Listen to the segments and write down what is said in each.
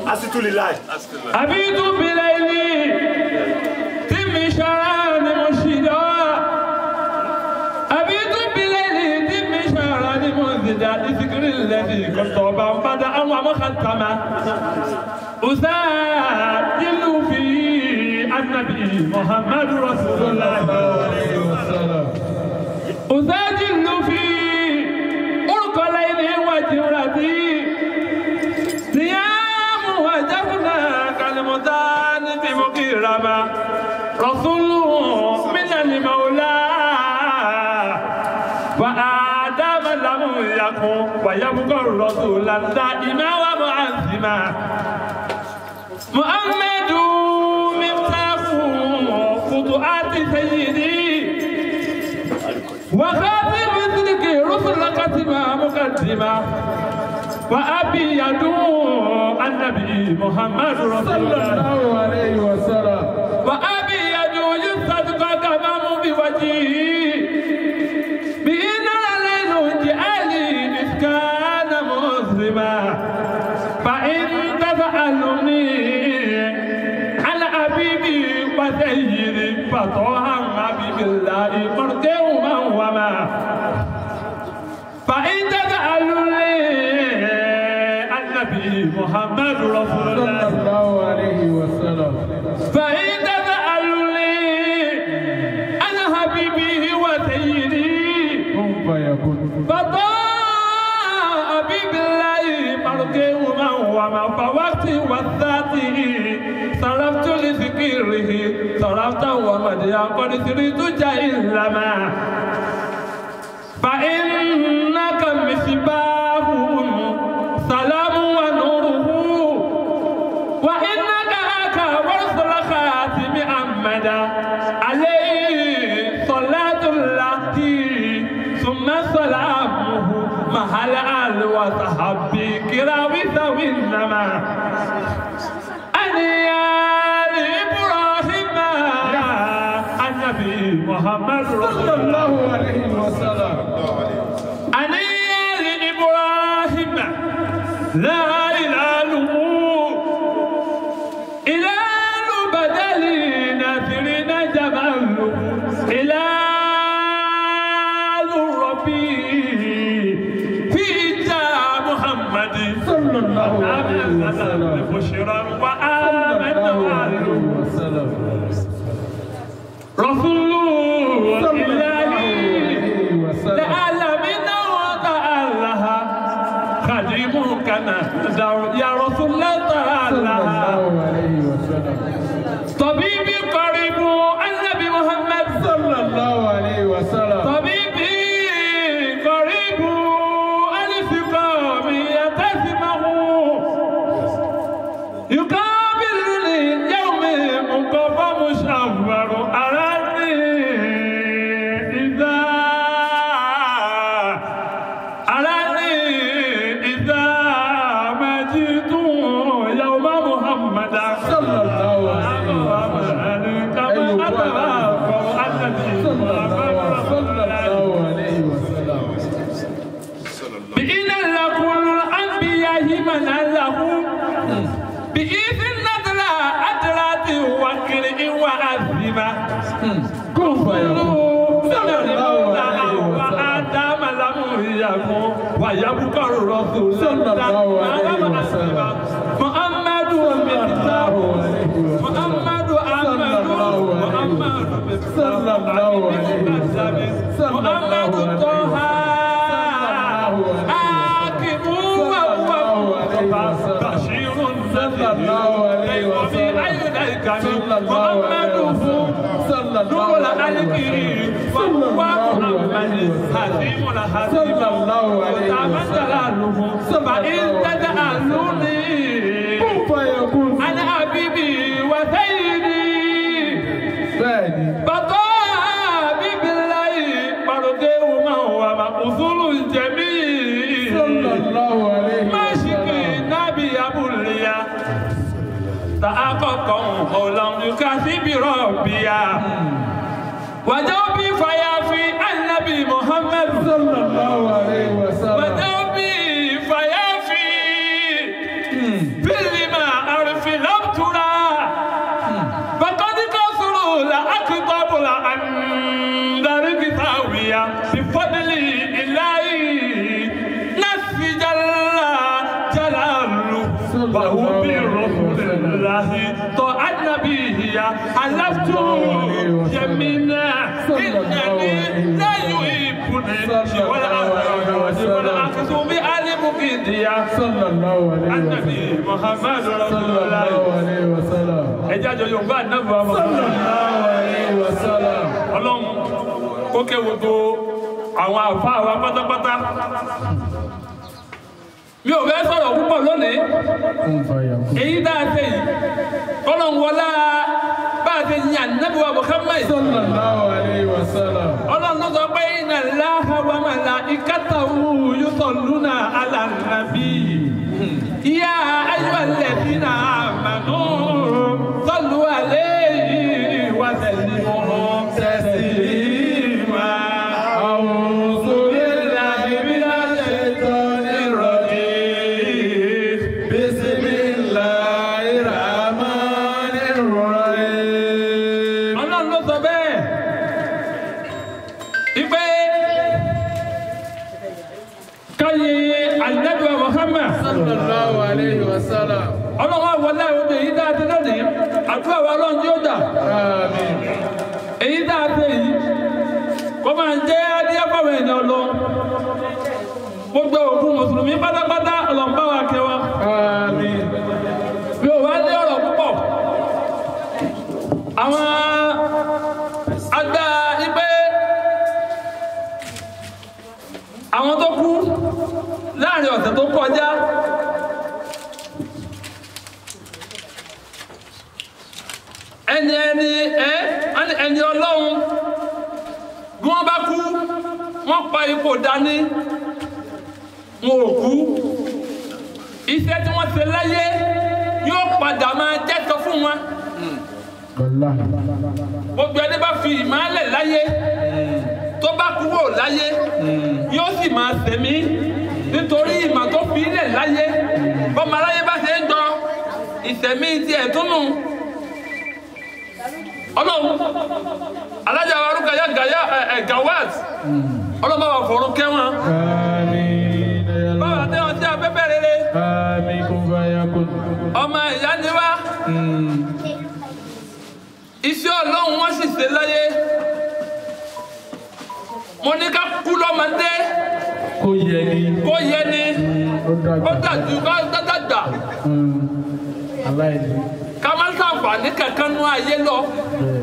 asitulilai أبيت بليلي تم شران مشيدا أبيت بليلي تم شران منزدا لذكر الذي كنت بدأ ومختما أسجل في النبي محمد رسول الله أسجل في أرق ليل وجرتي صيام وجبنا كالمتان في مقيرما رسول من المولى وآدم لم يكن ويبقى رسولا دائما ومعزما محمد مفتاح خطوات سيدي وخاتم صدق رسل قتما مقدما وأبي يدعو النبي محمد رسول الله عليه وسلم وأبي يدعو يصدق كمام بوجهه بإن الليل جعلي إذ كان مسلما فإن تسألني عن حبيبي وسيدي فطوها حبيب الله مرجعهما وما فإن تسألني عن النبي محمد رسول الله صلى الله عليه وسلم فإن تسألني عن حبيبي وسيدي كن فيكون فطاع بالله مرجعهما وما فوقتي وذاته صرفت لذكره صرفت ومديا قد سرت جهلما فإنك مصباح سلام ونوره وإنك أكا ورسل خاتم أحمد عليه صلاة الله ثم سلامه محل آل وصحبه كرام ذوي النما أنيال إبراهيم النبي محمد رسول صلى الله الله عليه وسلم أنيال إبراهيم لا إله إله بدل ناثرين جماله إله ربي في جاء محمد صلى الله عليه وسلم بشرا صلى وآمن الله عليه معه وسلم رسول صلى الله الله عليه وسلم لعلمين وتعالها خديمك نهدر يا رسول الله صلى تعالى الله عليه وسلم طبيبي قريب النبي محمد صلى الله عليه وسلم طبيبي قريب الفقام يتسمه يقابلني يوم مقف مشاور أراني إذا أراني إذا ما جئت يوم محمد صلى الله عليه وسلم كما أتراكم النبي صلى محمد الله رسول صلى الله الله عليه وسلم بإذن لكل الأنبياء من له بإذن نزل أدرات وكر وعزمة كن فيكون صلى الله عليه وآدم لم يكن ويبقى الرسول صلى الله عليه وسلم. محمد مفتاح محمد أحمد محمد صلى الله عليه وسلم. صلى الله محمد عليه طه وسلم. حاكم وهو بشير صلى الله عليه وسلم. صلى الله عليه وسلم. صلى الله نور عليه الكريم وسلم. وهو صلى الله محمد عليه وسلم. حكيم الحكيم صلى الله عليه وتعمد وسلم. جلاله صلى فإن الله عليه تجعلوني كن فيكون أنا حبيبي وسيدي bẹ́ẹ̀ni بطابي بالله مرضيهما ومقصول الجميع صلى الله عليه ماشي وسلم نبي أبو اليا تحققا ولم يكذب ربيا وجوبي فيا في النبي محمد صلى الله عليه وسلم وجوبي فيا في في لما وهو برسول الله طاعة نبيه حلفت يمينا إنني لا يحبني سوى الأخذ والأخذ بآل مكيديا صلى الله عليه وسلم النبي محمد رسول صلى الله الله عليه وسلم ẹjẹ́ àjọ yorùbá ànábì wa صلى Muhammad الله عليه وسلم ọlọ́run kó ké gbogbo àwọn àfáà wa pátápátá mi ò fẹ́ sọ̀rọ̀ púpọ̀ lónìí كن فيكون èyí tá a ṣe yìí kọ́lọ́n wọlá bá a ṣe yàn ànábì wa Muhammad صلى الله عليه وسلم ọlọ́run ló sọ pé inna Allaha wa malaikatahu yusalluna ala nabi ya ayyuhal ladhina amanu sallu alayhi wa sallimu taslima. أعوذ بالله من الشيطان الرجيم بسم الله الرحمن الرحيم ọlọ́run ló sọ bẹ́ẹ̀ ipe káyé Ànábì wa Muhammad صلى الله عليه وسلم ọlọ́run àwọlé ọdún èyí tá a ti lónìí àdúrà wa ọlọ́run yóò dà آمين èyí tá a ṣe yìí kó máa jẹ́ adíyàfọ̀wé ènìyàn lọ gbogbo òkú mùsùlùmí pátápátá ọlọ́mbà wa kẹwa آمين bí o wá ní ọ̀rọ̀ púpọ̀ àwọn àgbà ibẹ̀ àwọn tó kú láàrin ọ̀sẹ̀ tó kọjá ẹni ẹni ẹ ẹni ọlọ́run bí wọ́n bá kú wọ́n pa ipò dání wọn ò kú iṣẹ́ tí wọ́n ṣe láyé yóò padà máa jẹ́tọ̀ fún wọn والله gbogbo ẹni bá fi ìmọ̀lẹ̀ láyé tó bá kúrò láyé yóò sì máa sẹ̀mí nítorí ìmọ̀ tó fi ilẹ̀ láyé bọ́mọ aláyé bá ṣe ń jọ ìsẹ̀mí ti ẹ̀túnú ọlọ́run alájà wa rúkà yá gàyà ẹ̀ gawat ọlọ́run bá wà fọ̀rọ̀ kẹ́wọ̀n آمين يا báwa الله tẹ́ wọn sí afẹ́fẹ́ rere آمين كن فيكون ọmọ ìyá ni wá iṣẹ́ ọlọ́run wọ́n sì ṣe láyé mo ní ká kú lọ́mọdé kó yẹ ni kó yẹ ni ó ó dàgbà dàjú ká dàgbà Mm. aláìní ká má ṣàǹfààní kankan nú ayé lọ bẹ́ẹ̀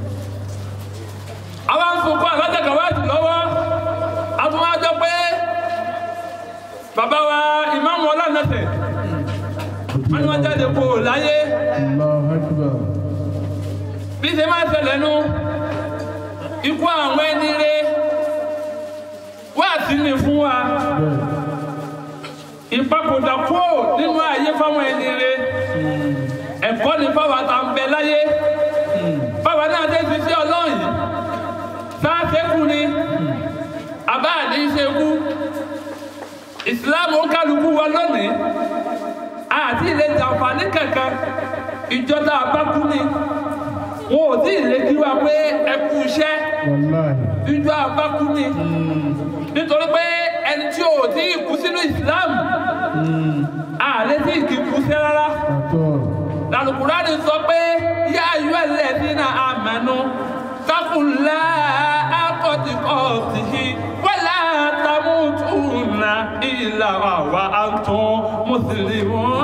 àwa ń sunkún alájàgà wá jù lọ́wọ́ a tún wá jọ pé bàbá wa ìmáàmù ọlànàtẹ̀ wọ́n ní wọ́n jáde kó o láyé Allahu Akbar bí ṣe máa ṣẹlẹ̀ nu ikú àwọn ẹni rẹ wá sí ni fún wa bẹ́ẹ̀ ìpapòdà kúrò nínú ayé fáwọn ẹni rẹ ẹ̀kọ́ ni fáwọn àtà ń bẹ láyé fáwọn náà dé ti sí ọlọ́run yìí sáàsẹ́kù ni àbá àdé ìṣekú ìsìláàmù ń kálukú wa lónìí àti ilé jàǹfààní kankan ìjọba àbákú ni wọn ò tí ì lè kí wa pé ẹ kú iṣẹ́ wàláhì ìjọ àbákú ni nítorí pé ẹni tí ò tí ì kú sínú ìsìláàmù àlẹ́ tí ì kì í kú sí rárá àtọ́ lálùkùránì sọ pé yá ayọ́ ẹlẹ́dínà àmẹ́nu sákùnlá akọ́tìkọ́tì wọ́lá tamùtùnà ìlà àwa àtún mùsùlùmí.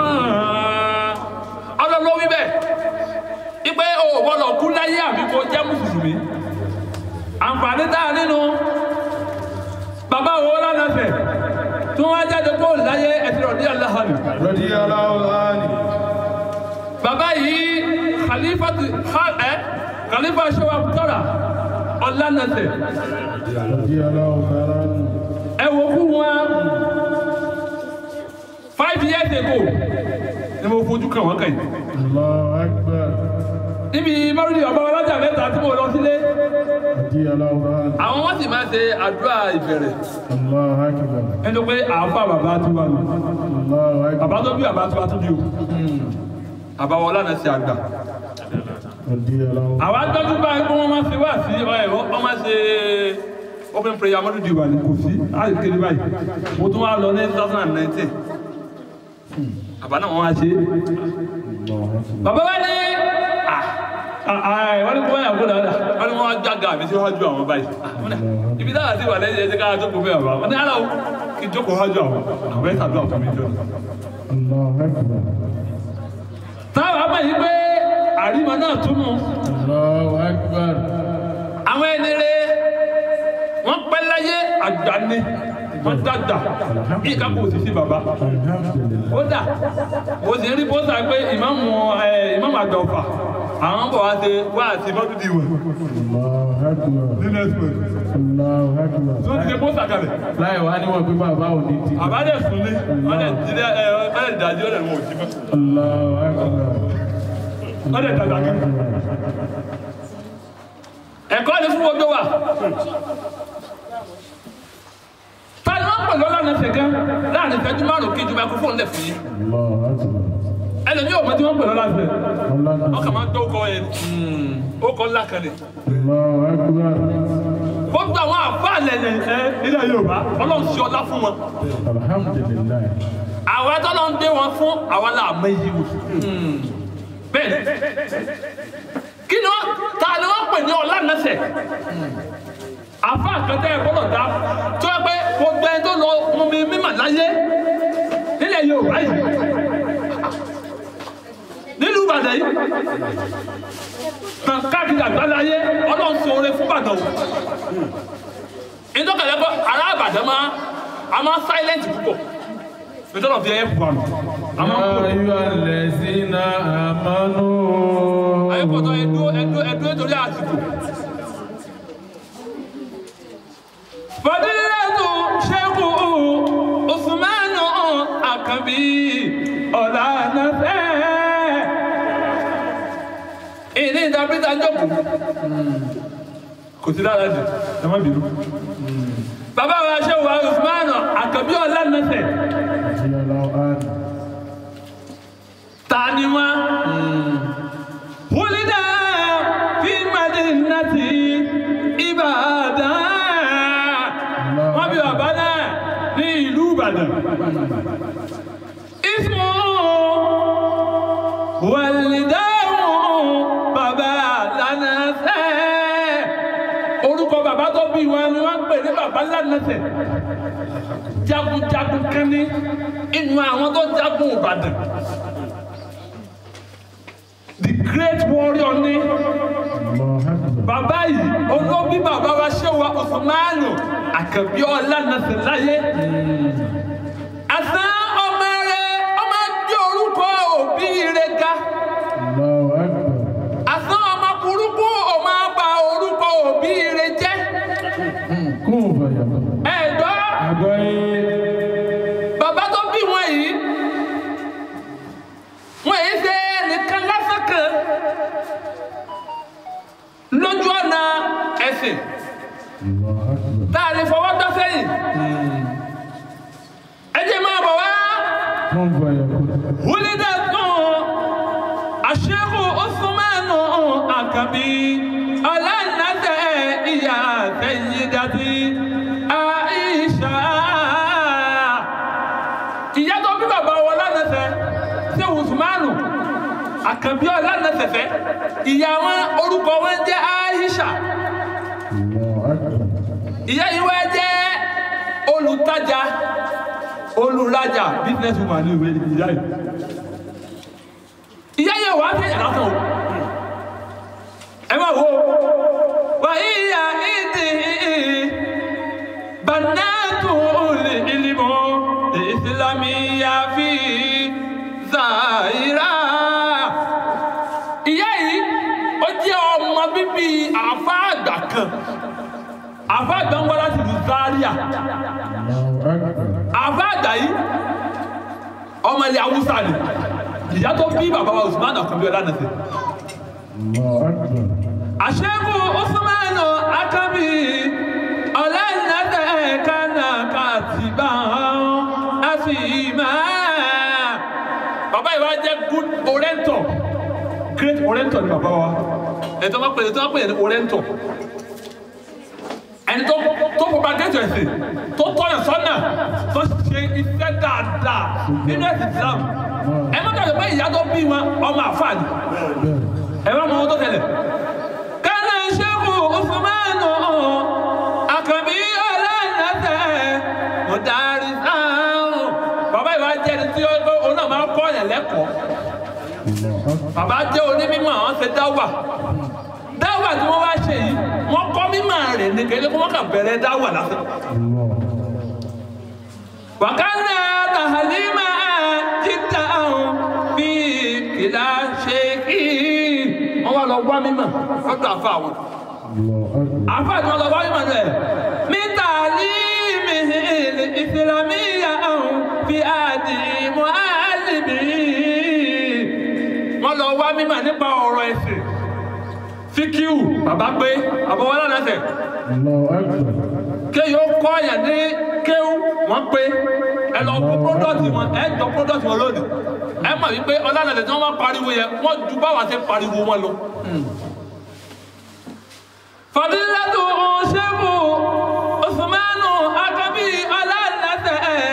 ọlọ́lọ́ wí bẹ́ẹ̀ ipe o gbọ́dọ̀ kú láyé àbí kó jẹ́ mùsùlùmí. àǹfààní tá a nínú bàbá wo lánàfẹ̀ tí wọ́n á jáde kó láyé ẹ̀sìn ọ̀dí aláhàlù radiyallahu anhu bàbá yìí khalifa ti ha ẹ khalifa ṣẹwà tọ́ra ọ̀lànàṣẹ radiyallahu ta'ala anhu ẹ wò fún wọn five years ago ni mo fojú kàn wọ́n kàn yìí Allahu Akbar níbi márùndínlẹ̀ ọba ọlọ́jà mẹ́ta tí mo lọ sílé radiyallahu anhu àwọn wọ́n sì máa ṣe àdúrà ìbẹ̀rẹ̀ Allahu Akbar ẹni pé àáfà bàbá tí wà lọ Allahu Akbar bàbá tó bí bàbá tí wà tó bí o bàbá wọn ọlànàṣẹ àgbà radiyallahu àwọn atọ́jú báyìí kó wọ́n máa ṣe wá sí ọ̀ ẹ̀rọ wọ́n máa ṣe open prayer mọ́tò dìbò àní kò sí láti kéde báyìí mo tún wá lọ ní two thousand and nineteen bàbá náà wọ́n wá ṣe bàbá wa ní wọ́n ní kó wáyà kó dáadáa wọ́n ní wọ́n wá jága àmì síwájú àwọn báyìí wọ́n ní ibi táwọn àti ìwàlẹ́ yẹn ti ká jókòó fẹ́ bàbá wọ́n ní ara o kí n jókòó wájú àwọn àwọn ẹ̀ tàbí àwọn mi jọ táwọn àmọ̀ yìí pé àrímọ náà tún mú Allahu Akbar. àwọn ẹni rẹ wọ́n pẹ́ láyé àgbà ni wọ́n dàgbà bí ìka kò sì sí bàbá Alhamdulillah. ó dà mo sì ń rí pósà pé ìmáàmù ẹ ìmáàmù àgbà ọ̀fà àwọn bọ̀ wá ṣe wá àti mọ́tòdì wọ̀ Allahu Akbar. nínú ẹ̀sùn Allahu Akbar. tó ti ṣe pósà kalẹ̀ láì wá níwọ̀n pé bàbá ò ní ti. àbádẹ́ sùn ní wọ́n lè jílẹ̀ ẹ wọ́n lè dájú ọ̀rẹ́ wọn ò jí mọ́ Allahu Akbar. wọ́n lè dàgbà kan. ẹ̀kọ́ ni fún gbogbo wa tani wọ́n pẹ̀lú ọlọ́run ẹsẹ̀ kan láàrin ìfẹ́jú márùn-ún kí ìjọba kó fóun lẹ̀ fún yín Allahu Akbar. ẹlòmíì ò mọ tí wọ́n pẹ̀lú ọlọ́run ẹsẹ̀ Allah. wọ́n kà máa ń gbọ́ ọkọ yẹn ó kọ́ ńlá kan ni Allahu Akbar. gbogbo àwọn àbá lẹ̀lẹ̀ ẹ ilẹ̀ Yorùbá ọlọ́run ṣe ọlá fún wọn Alhamdulillah. àwọn ẹtọ́lọ́ ń gbé wọn fún àwọn làmọ́ yìí wò bẹ́ẹ̀ ni kí ni wọ́n ta ni wọ́n pè ní ọlá nẹ́sẹ̀ àfa àkàtà ẹ̀ gbọ́dọ̀ dá tó yẹ pé gbogbo ẹni tó lọ mú mi mímọ̀ láyé nílẹ̀ Yorùbá yìí nílùú Ìbàdàn yìí tàn káàkiri àgbáláyé ọlọ́run sọ oore fún Ìbàdàn o ìdókòlẹ́ pé ará Ìbàdàn máa a máa silent púpọ̀ nítorí ọ̀fi ẹ̀yẹ púpọ̀ àná a máa ń Ya pọ̀ ayyuhal lazina amanu. ayépọ̀tọ̀ ẹ̀dú ẹ̀dú ẹ̀dú nítorí àsìkò. fadilatu sheku usmanu akabi ọ̀lànàfẹ́. ìní ìdàbíta jókòó kò sí dára jù ẹ má bínú. bàbá wa ṣe wà usmanu akabi ọ̀lànàfẹ́. Radiyallahu anhu. tani wọn. wulida fi madinati Ìbàdàn. wọ́n bí bàbá náà ní ìlú Ìbàdàn. ismu walidahu bàbá lánàṣẹ. orúkọ bàbá tó bí wọn ni wọ́n ń pè ní bàbá lánàṣẹ. jagunjagun kan ní inú àwọn tó jagun Ìbàdàn the great warrior ní Allahu Akbar. bàbá yìí olóbi bàbá wa ṣé wa Usmanu àkàbí ọlá nàṣẹ láyé àtàn ọmọ rẹ ọmọ gbé orúkọ òbí rẹ ga Allahu Akbar. àtàn ọmọ burúkú ọmọ bá orúkọ òbí rẹ jẹ Kún fàyàkùn. ẹ̀dọ́ Àgọ́ yìí. bàbá tó bí wọn yìí wọn yìí ṣe nìkan lásán kan lójú ọ̀nà ẹ̀sìn Allahu Akbar. tá a lè fọwọ́ tọ́ sẹ́yìn ẹ jẹ́ máa bọ̀ wá Kún fàyàkùn. wúlídà tún àṣẹ́kù Usmanu àkàbí ọ̀làǹdàtẹ̀ ìyá àtẹ̀yídàtì Àìṣà ìyá tó bí bàbá wọn lánàṣẹ ṣé Usmanu àkàbí ọ̀làǹdàtẹ̀fẹ́ ìyá wọn orúkọ wọn jẹ́ Àìṣà Allahu Akbar. ìyá yìí wá jẹ́ olùtajà olùrajà business woman ní ìwé ìyá yìí ìyá yìí wà á fi yàrá kan o ẹ máa wo wà ìyá ìdí banatu olè ìlímọ ìsìlámì yàfi zàìrà ìyá yìí ó jẹ́ ọmọ bíbí àfa àgbà kan àfa àgbà ń wá láti ìlú Zaria Allahu Akbar. àfa àgbà yìí ọmọ ilẹ̀ Haúsá ni ìyá tó bí bàbá wa Usman Àkànbí Ọlánàṣẹ. Allahu Akbar. àṣẹ́kù Usman Àkànbí Ọlánàṣẹ kánà kàtìbà àfìmá. bàbá yìí wá jẹ́ good orator great orator ni bàbá wa ẹ̀tọ́ máa pè é tó máa pè é ní orator ẹni tó tó propagate ẹ̀sìn tó tọ́yọ̀ sọ́nà tó ṣe iṣẹ́ dáadáa nínú ẹ̀sìn Islam ẹ má dàgbé pé ìyá tó bí wọn ọmọ àfáà ni ẹ má mọ ohun tó tẹ̀lé. kánà ṣẹ́kù ọ̀fọ̀mánù àkànbí ọlọ́ọ̀lọ́tẹ̀ mọ̀dárí sáà bàbá ìwà jẹ́ni tí ó náà máa kọ́ ọ̀yàn lẹ́kọ̀ọ́ bàbá jẹ́ onímọ̀ àwọn ṣe dáwà dáwà tí wọ́n wá ṣe yìí wọ́n kọ́ mímọ̀ rẹ̀ ní kéde kó wọ́n kà bẹ̀rẹ̀ dáwà lásán. wàkánná tàhálímà jíta bí kìlá ṣe kí wọ́n wá lọ wá mímọ̀ fọ́tò àfa àwọn. àfa tí wọ́n lọ wá mímọ̀ rẹ̀ mítà límì ìsìlámíyà fi àdì mọ́ àlìbí wọ́n lọ wá mímọ̀ nípa ọ̀rọ̀ ẹ̀sìn fíkíù bàbá pé àbọ̀wọ́lá lẹ́sẹ̀ ké yóò kọ́ ọ̀yàn ní kéwù wọ́n pé ẹ lọ fún product wọn ẹ jọ product wọn lónìí ẹ mọ̀ wípé ọlànàlẹ̀ tí wọ́n máa pariwo yẹn wọ́n ju báwa ṣe pariwo wọn lọ. fàdílẹ́tù ṣẹ́kù Usmanu akabi ọlànàlẹ̀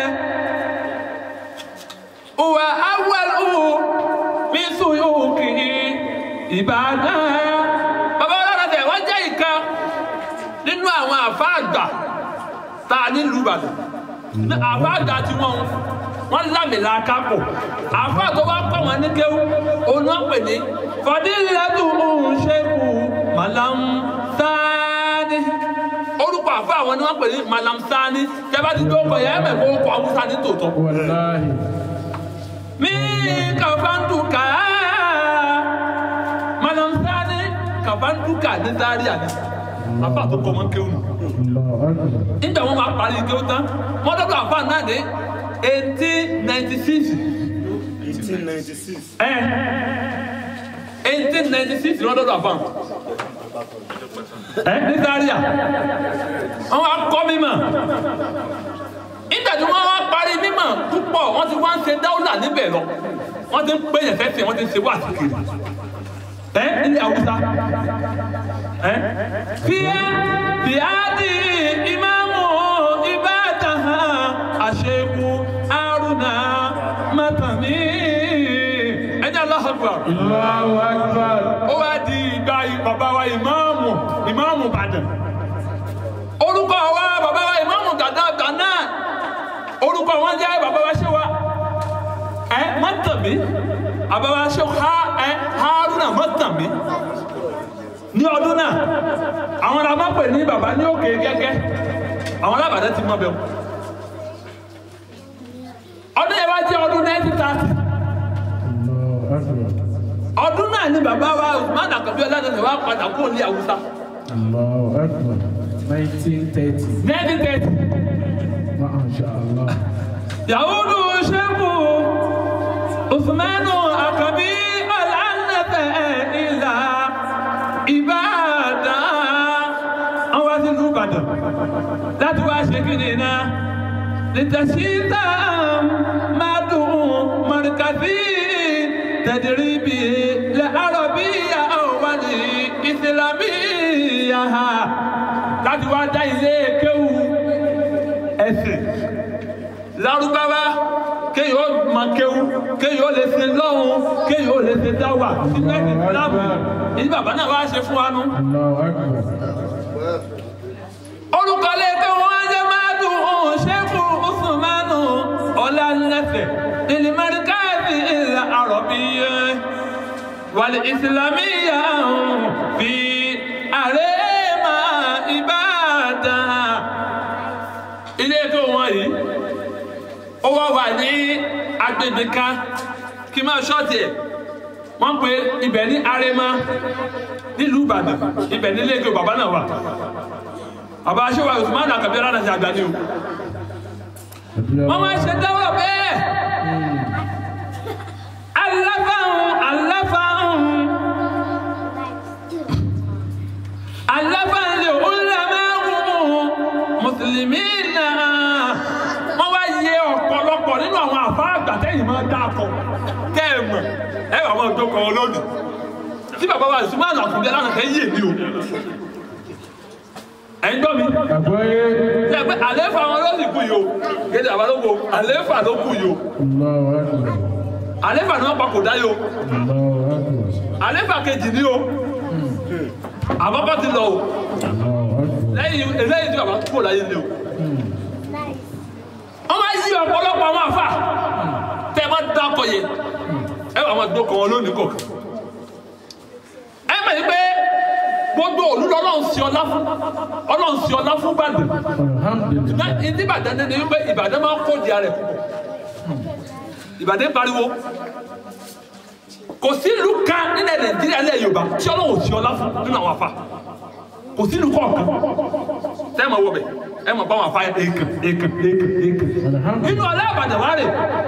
wà áwọ̀lù mi sùn yóò kì í Ìbàdàn bàbá ọlọ́dẹ wọ́n jẹ́ ìkan nínú àwọn àfa àgbà tá a nílùú Ìbàdàn àfa àgbà tí wọ́n wọ́n lámìlà kápò àfa tó wá kọ́ wọn ní kéwú òun náà pè ní fọdílẹ́tù òun ṣẹ́kù Malam Sani orúkọ àfa àwọn ni wọ́n pè ní Malam Sani tẹ́bá ti dókò yẹn ẹ̀mẹ̀ kó kọ́ Haúsá ní tòótọ́ mi kàfáńtùkà Malam Sani kàfáńtùkà ní Zaria ni afa tó kọ́ wọn kéwù nù nígbà wọn máa parí kéwù tán wọn dọ́dọ̀ afa náà ní eighteen ninety six eighteen ninety six. ẹ eighteen ninety six ni wọn dọ́dọ̀ afa ẹ ní Zaria wọn wá kọ́ mímọ̀ nígbà tí wọn wá parí mímọ̀ púpọ̀ wọn ti wá ń ṣe dáúlà níbẹ̀ lọ wọn ti ń pè yẹn fẹsẹ̀ wọn ti ń ṣe wá sí kiri ẹ ní Haúsá ẹ fíà fíà di ìmáàmù Ìbàdàn àṣekù Haruna Mátàmí ẹni Allahu Akbar Allahu Akbar. ó wá di ìgbà bàbá wa ìmáàmù ìmáàmù Ìbàdàn orúkọ wa bàbá wa ìmáàmù gàdá gàná orúkọ wọn jẹ́ bàbá wa ṣe wa ẹ Mátàmí bàbá wa ṣe ha ẹ Haruna Mátàmí ní ọdún náà àwọn ará máa pè ní bàbá ní òkè gẹ́gẹ́ àwọn alábàdàn ti mọ bẹ́ẹ̀ ọdún yẹn wá jẹ́ ọdún 1930 ọdún náà ni bàbá wa Usman Akabi ọlọ́dún wa padà kúrò ní Haúsá Allahu Akbar. 1930. 1930 Masha Allah. yahudu sheku Usmanu Akabi ọlọ́dún ìlà Ìbàdàn àwọn wá sí ìlú Ìbàdàn láti wá ṣe kí ni náà lìtẹ̀síta máa dùn mọ̀rìkàtì tẹ̀dìrìbì lẹ́ àrọ̀bíyà wà ní ìsìlámíyà láti wá dá ilé kéwù ẹ̀sìn lárúbáwá kéèyàn ó mọ kéwù kéèyàn ó lè ṣe lọ́hùn kéèyàn ó lè ṣe dáwà sínú ẹ̀sìn ìsìlámù ìdí bàbá náà wá ṣe fún wa nù Allahu Akbar. orúkọ lẹ́kẹ́ wọn jẹ́ máa dùn ún ṣẹ́kù Usmanu ọ̀lànàfẹ̀ ìlímọ̀ríkàtì ìlà àrọ̀bíyẹ wàlẹ̀ ìsìlámíyà fi àrẹ́mà Ìbàdàn. ilé tó wọn yìí ó wá wà ní agbègbè kan kí n máa ṣọ́ọ̀tì ẹ̀ wọ́n pe ibẹ̀ ní Arẹ́mà nílùú Ìbàdàn ibẹ̀ nílé ẹgbẹ́ bàbá náà wà bàbá aṣẹ́wà Usman Akabi alára ṣe àgbà ni o wọ́n máa ṣe dáwọ́ bẹ́ẹ̀ aláfàhùn aláfàhùn aláfàhùn lè wúlò mẹ́rùn mùsùlùmí náà wọ́n wá yẹ ọ̀pọ̀lọpọ̀ nínú àwọn àfa àgbà tẹ́yìn máa dá akọ kẹ́ẹ̀mọ̀ ẹ wà wọ́n tó kọ́ ọ lónìí tí bàbá wa Usman Akabi alára ṣe yé mi o ẹ̀ ń gbọ́ mi Àgbọ́yé. ṣe pé àléfà wọn ló sì kú yìí o kéde àbá ló kú o àléfà ló kú yìí o Allahu Akbar. àléfà ni wọ́n pa kò dáyé o Allahu Akbar. àléfà kejì ni o àkọ́kọ́ ti lọ o Allahu Akbar. lẹ́yìn lẹ́yìn tí bàbá kúrò láyé ni o wọ́n máa yí ọ̀pọ̀lọpọ̀ àwọn àfà tẹ́ ẹ bá dákọ̀ yẹ ẹ wà máa dókọ̀ wọn lónìí kọ̀ọ̀kan ẹ mọ̀ yí pé gbogbo òlú lọ́lọ́run sí ọlá fún ọlọ́run sí ọlá fún Ìbàdàn Alhamdulillah. ìdí Ìbàdàn ní ni wípé Ìbàdàn máa ń kó di ara ẹ̀ Ìbàdàn pariwo kò sí ìlú kan nílẹ̀ Nàìjíríà ilẹ̀ Yorùbá tí ọlọ́run sí ọlá fún nínú àwọn àfà kò sí ìlú kọ̀ọ̀kan tẹ́ ẹ máa wọ bẹ̀ ẹ máa bá wọn àfà èèkàn èèkàn èèkàn èèkàn Alhamdulillah. nínú ọlá Ìbàdàn wà rè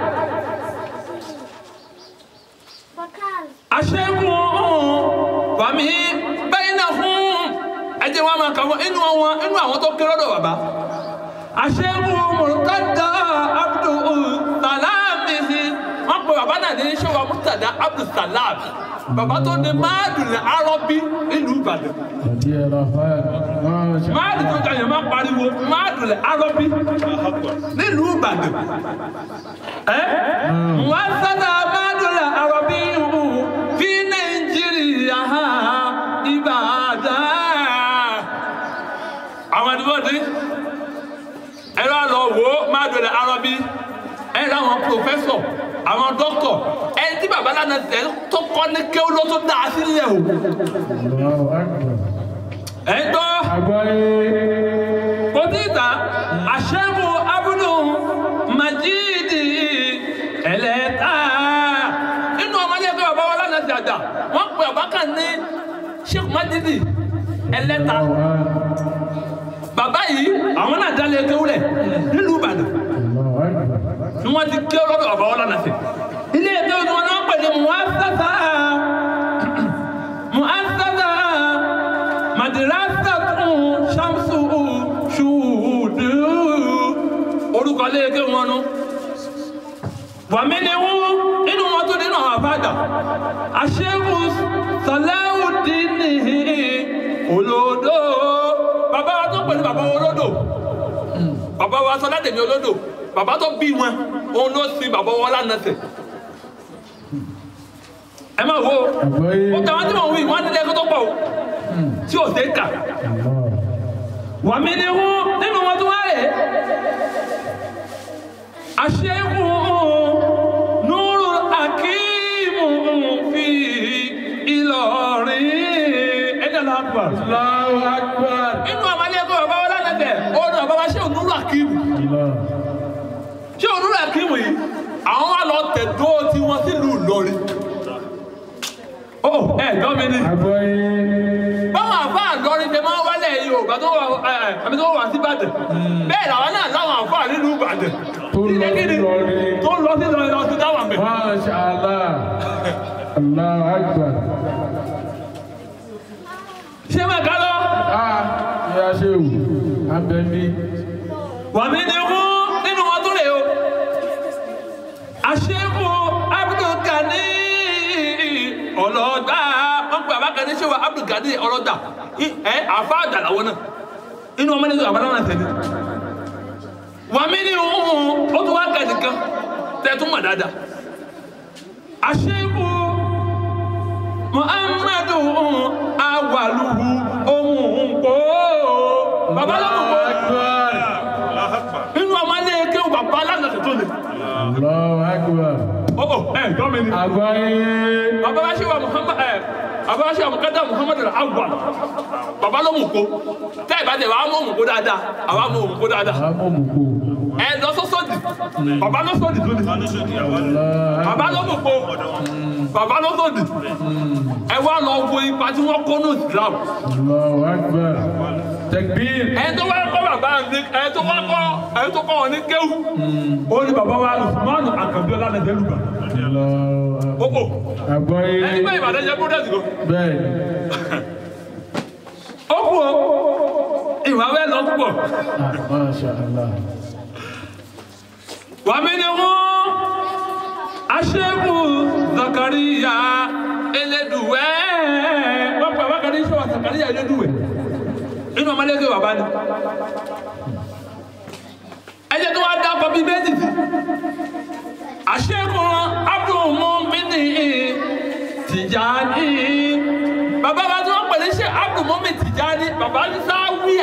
aṣẹ́gun wàmí bẹ́yìn náà fún ẹjẹ́ wọn máa kà wọ́n inú àwọn inú àwọn tó kéré lọ́dọ̀ bàbá aṣẹ́gun mọ̀tàdá abdul salami sí wọ́n pe bàbá náà ní ṣọ́wọ́ mọ̀tàdá abdul salami bàbá tó ní máàdùn arọ́bí nílùú Ìbàdàn Àti ẹ̀rọ afáyà. Masha máàdùn tó jẹ́ yẹn máa pariwo máàdùn arọ́bí nílùú Ìbàdàn ẹ́ wọ́n sábà máàdùn arọ́bí fi Nàìjíríà Ìbàdàn àwọn àdúgbò ní ẹ̀rọ àlọ́ wo máàdùn arọ́bí ẹ̀rọ àwọn pòfẹ́sọ̀ àwọn dọ́kítọ̀ ẹni tí bàbá lánàá tẹ̀ tó kọ́ ní kéwú ló tó dáa sílẹ̀ o Allahu Akbar. ẹ̀ ń gbọ́ Àgbáyé. kòtìta àṣẹ́mu abúlù majidi ẹlẹ́ta inú ọmọdé ẹgbẹ́ bàbá wa lánàá ti àgbà wọ́n pe bàbá kan ní sheikh majidi ẹlẹ́ta Allahu Akbar. bàbá yìí àwọn náà dálé kéwúlẹ̀ nílùú Ìbàdàn Allahu Akbar. ni wọ́n ti ké lọ́dọ̀ bàbá wa lánàá sí ilé ẹgbẹ́ wọn ni wọ́n pè ní muhassasa muhassasa madrasatu shamsu shuhudu orúkọ léèké wọn nu wàmí ni wọn inú wọn tó nínú àwọn àbádà àṣẹ́kù sàlẹ́wùdínì olódò bàbá wa tó pè ní bàbá olódò bàbá wa sọ láti ní olódò bàbá tó bí wọn òun ló sin bàbá wọn lánàṣẹ ẹ máa wo Àgbáyé. ó tàwọn tí wọn wí wọn nílé ẹgbẹ́ tó pọ̀ o tí ò sí kà Allah. wàmí ni wọn nínú wọn tó wáyé àṣẹ́kù nuru akíìmù fi Ìlọrin ẹni àlàkùbà Allahu Akbar. inú àwọn ilé ẹgbẹ́ bàbá wọn lánàṣẹ ó ní bàbá wa ṣé ònúrù akíìmù Allah. ṣé ònúrù akíìmù yìí àwọn wa lọ tẹ̀dó tiwọn sílùú Ìlọrin ó ẹ gbọ́ mi ni Àgbáyé. báwọn àfa àlọrin ṣe máa ń wálẹ̀ Yorùbá tó wà ẹ àbí tó wà sí Ìbàdàn bẹ́ẹ̀ làwọn náà láwọn àfa nílùú Ìbàdàn Tó lọ sí Ìlọrin. tó lọ sí Ìlọrin lọ sí dáwà mẹ́. Masha Allah. Allahu Akbar. ṣé máa ká lọ. Ah, ya ṣeun. Abẹ́mi. wàmí ni kú nínú wọn tó lè o. àṣekù Abdulgani ọlọ́dà wọn pe àbákaní ṣé wa Abdulgani ọlọ́dà ẹ àfa àdàlàwọ náà inú ọmọdé tó àbálá náà tẹ̀lé. wàmí ni ó tún wá kẹ́ nìkan tẹ̀ tún mọ̀ dáadáa. àṣekù Muhammadu awaluhu ohun kò bàbá lọ́mọ̀ kò Akbar. inú ọmọ ilé kéwù bàbá aláǹdà tó lè. Allahu Akbar. ó ó ẹ gbọ́ mi ni. Àgbáyé. bàbá wa ṣe wa Muhammad ẹ bàbá wa ṣe wa mukada Muhammad awal bàbá ló mú kó tẹ́ ẹ bá tẹ̀ wàá mú òmù kó dáadáa àwa mú òmù kó dáadáa Amọ̀mùkù. ẹ lọ sọ́sọ́dì bàbá ló sọ́dì tó lè. Allah. bàbá ló mú kó bàbá ló sọ́dì ẹ wá lọ wo ipa tí wọ́n kó ní Islam. Allahu Akbar. Takbir. ẹni tó wá kọ́ bàbá ní ẹni tó wá kọ́ ẹni tó kọ́ wọn ní kéwù. ó ní bàbá wa Usman Akabi Ọlánàjẹ́lùbà. Allahu ó Akbar. ó Àgbáyé. ẹni bẹ́ẹ̀ Ìbàdàn jẹ́ búrẹ́dì kan. Bẹ́ẹ̀ni. ó kú o ìwà bẹ́ẹ̀ lọ púpọ̀. Ah, Masha Allah. wàmí ni wọ́n aṣẹ́kù Zakariya Elédùwẹ̀ wọ́n pè wákàtí sọ̀rọ̀ Zakariya Elédùwẹ̀ inú ọmọlẹ́gbẹ̀ bàbá ni ẹjẹ́ tó wá dákọ̀ bíi méjì sí àṣekùn abdulmumini tìjàní bàbá wa tí wọ́n pè ní ṣe abdulmumini tìjàní bàbá ní sáwíà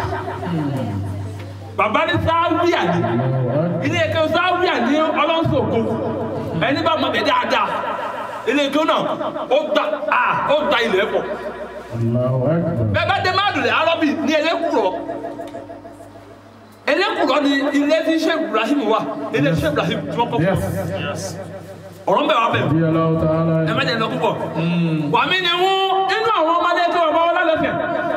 bàbá ní sáwíà ni ilé ẹ̀kọ́ sáwíà ní ọlọ́sọ̀kọ ẹni bá mọ̀ bẹ́ẹ̀ dáadáa ilé ẹ̀kọ́ náà ó gba ó gba ilẹ̀ pọ̀ Allahu Akbar. bẹ́ẹ̀ bá dé máàdùn rẹ̀ arọ́bì ní elékùrọ̀ elékùrọ̀ ni ilé tí Sheikh Ibrahim wà ilé tí Sheikh Ibrahim tí wọ́n kọ́ fún Yes. ọ̀rọ̀ ń bẹ̀ wá bẹ̀ Bí Allahu ta'ala. ẹ má jẹ́ lọ púpọ̀ wà mí ni wọ́n inú àwọn ọmọdé tó wà bá wọn lálẹ́fẹ̀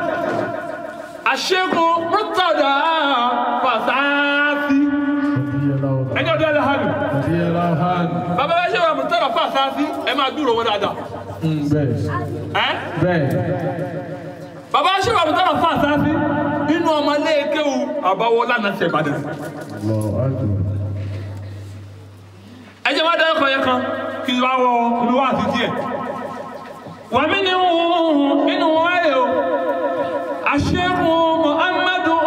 àṣekùn Murtada Fasasi Bí Allahu ta'ala. ẹni ọdún ẹlẹ́hàlù Bí Allahu ta'ala. bàbá bá ṣe wà Murtada Fasasi ẹ máa dúró wọn dáadáa Mm, Bẹ́ẹ̀. ẹ́ Bẹ́ẹ̀. bàbá ṣe wà Murtada Fasasi inú ọmọdé kéwù àbáwọlá náà ṣe Ìbàdàn Allahu Akbar. ẹ jẹ́ máa dáyọ̀ kan yẹn kan kí n bá wọ olúwa àti díẹ̀ wà mí ni wọ́n inú wọn ayé o àṣẹ́kù muhammadu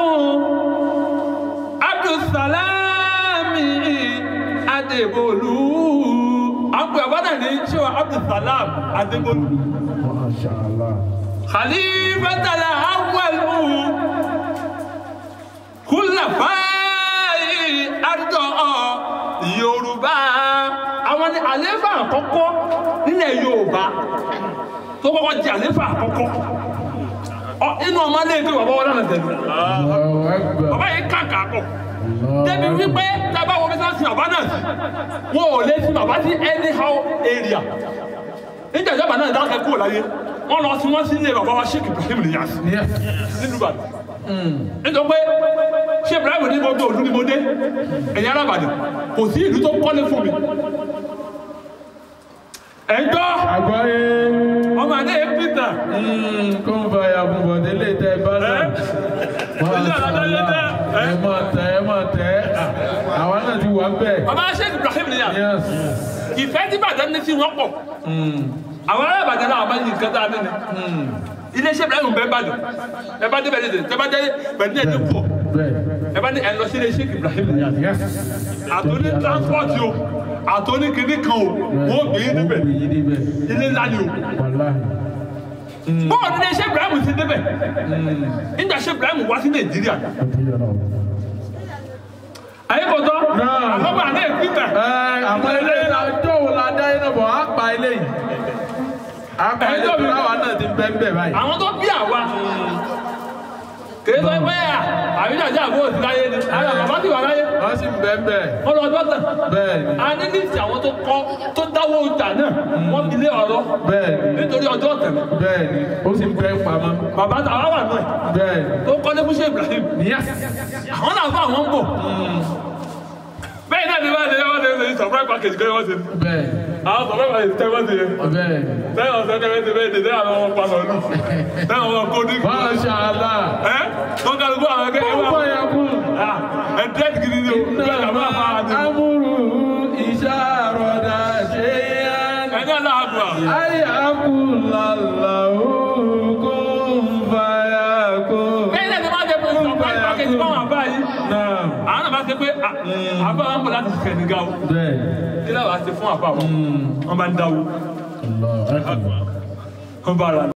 abdulsalami adébólú àpò ẹ̀wọ́dà ní ṣéwà abdulsalam adébólú Masha Allah. khalifatala awwalu kúlàfáì àdó yorùbá àwọn ní àléfà àkọ́kọ́ nílẹ̀ yorùbá tó kọ́kọ́ di àléfà àkọ́kọ́ ọ inú ọmọ alẹ́ ìgbé bàbá wọn lánàá tẹ̀lé Allahu Akbar. bàbá yìí kàkà kọ Allahu débi Akbar. wípé tábà wọ́n fi sáà sin bàbá náà sí wọn ò lè sin bàbá sí anyhow area níjà ìjọba náà dákẹ́ kúrò láyé wọ́n lọ sí wọ́n sí ilé bàbá wa Sheikh Ibrahim Niyas Yes. nínú Ìbàdàn nítorí pé ṣé Ibrahim ní gbogbo òlu ni mo dé ẹ̀yin ará Ìbàdàn kò sí ìlú tó kọ́lé fún mi ẹ̀ ń gbọ́ Àgbáyé. ọmọ àdé Peter Kó ń fa ìyàbùn bọ̀dé lè tẹ bá náà. Ilé àlàdá yẹn tẹ. Ẹ máa tẹ, ẹ máa tẹ. Àwa náà ti wà bẹ́ẹ̀. bàbá Sheikh Ibrahim Niyas Yes. ìfẹ́ tí Ìbàdàn ní sí wọn pọ̀ àwọn ará Ìbàdàn náà máa ń yin nǹkan tá a ní ni iléeṣẹ́ Ibrahim bẹ́ẹ̀ bàdàn ẹ bá dé bẹ̀rẹ̀ tẹ bá dé bẹ̀rẹ̀ ní ẹ̀dín pọ̀ Bẹ́ẹ̀. ẹ bá ní ẹ lọ sí iléeṣẹ́ Ibrahim Niyas Yes. àtòní transport o àtòní kìíní kan o wọ́n gbé yín níbẹ̀ Wọ́n gbé yín níbẹ̀. ilé ńlá ni o Wàláhì. bọ́ọ̀lù ní iléeṣẹ́ Ibrahim ti débẹ̀ nígbà iṣẹ́ Ibrahim wá sí Nàìjíríà Bí Allahu. ayé kò tọ́ Náà. àkọ́kọ́ àná ìpínlẹ̀ Ẹ àmọ́ ilé ìdájọ́ wo la dá iná bọ̀ á pa ilé yìí. Á pa ilé Ẹjọ́ mi- tó láwa náà ti bẹ́ẹ̀ bẹ́ẹ̀ báyìí. àwọn tó bí àwa kìí sọ pé à àbíjàjà àbó òsì láyé ni àwọn bàbá ti wà láyé Wọ́n sì ń bẹ́ẹ̀ bẹ́ẹ̀. wọ́n lọ dọ́tà Bẹ́ẹ̀ ni. a ní lísì àwọn tó kọ́ tó dáwọ́ ọjà náà wọ́n fi lé ọ̀rọ̀ Bẹ́ẹ̀ ni. nítorí ọjọ́ ọ̀tẹ̀ Bẹ́ẹ̀ ni. Ó sì ń bẹ́ẹ̀ pamọ́. bàbá tàwa wà náà Bẹ́ẹ̀ ni. tó kọ́ ní fúnṣẹ́ Ibrahim Yes. àwọn náà fún àwọn ń bọ̀ bẹ́ẹ̀ náà ni wọ́n lè wọ́n lè ṣe surprise package kí wọ́n ṣe Bẹ́ẹ̀ ni. àwọn surprise package tẹ́ wọ́n ṣe yẹn Bẹ́ẹ̀ ni. lẹ́yìn ọ̀sẹ̀ kẹ́kẹ́ ti bẹ́ẹ̀ dé àwọn ọmọ pa lọ́lù lẹ́yìn ọmọ kó ní Masha Allah. ẹ́ tó kálukú àwọn ẹgbẹ́ Ó ẹwà bọ̀ yà kú. ẹ dẹ́ẹ̀tì gidi ni o bẹ́ẹ̀ kà máa fa àdé Amúrú ìṣàròdà ṣe yán. ẹni aláàbò à Ayakulallahu kun fayakun. bẹ́ẹ̀ náà ni wọ́n jẹ́ pé surprise package fún àwọn àbá yìí Náà. àwọn náà bá ṣe pé à, àbá wọn bọ̀ láti ṣiṣẹ́ nígá o Bẹ́ẹ̀. kí láwọn á ṣe fún àbá wọn wọn bá ń dáwó Allah. wọn bá ra